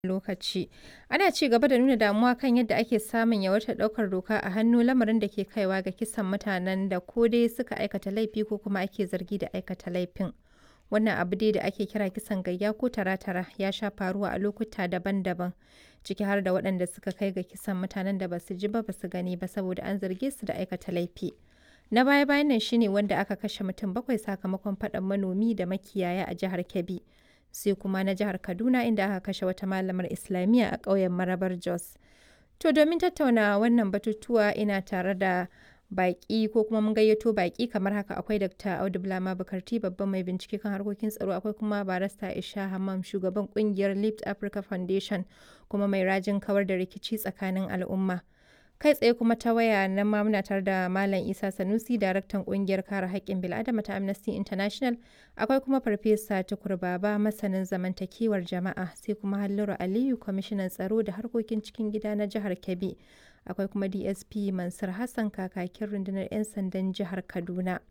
lokaci. Ana ci gaba da nuna damuwa kan yadda ake samun yawaitar ɗaukar doka a hannu lamarin da ke kaiwa ga kisan mutanen da ko dai suka aikata laifi ko kuma ake zargi da aikata laifin. Wannan abu dai da ake kira kisan gayya ko tara-tara ya sha faruwa a lokuta daban-daban, ciki har da waɗanda suka kai ga kisan mutanen da ba su ji ba ba su gani ba saboda an zarge su da aikata laifi. Na baya-bayan nan shi ne wanda aka kashe mutum bakwai sakamakon faɗan manomi da makiyaya a jihar Kebbi. Sai kuma na jihar Kaduna inda aka kashe wata malamar Islamiyya a ƙauyen Marabar Jos. To domin tattauna wannan batutuwa ina tare da baƙi ko kuma mun gayyato baƙi kamar haka akwai Dr. Audu Bulama Bukarti babban mai bincike kan harkokin tsaro akwai kuma barista Isha Hammam shugaban kungiyar Lift Africa Foundation kuma mai rajin kawar da rikici tsakanin al'umma. Kai tsaye kuma ta waya nan ma muna tare da Malam Isa Sanusi daraktan kungiyar kare haƙƙin bil'adama ta Amnesty International akwai kuma Farfesa Tukur Baba masanin zamantakewar jama'a sai kuma Halliru Aliyu kwamishinan tsaro da harkokin cikin gida na jihar Kebbi. akwai kuma dsp mansur hassan kakakin rundunar 'yan sandan jihar kaduna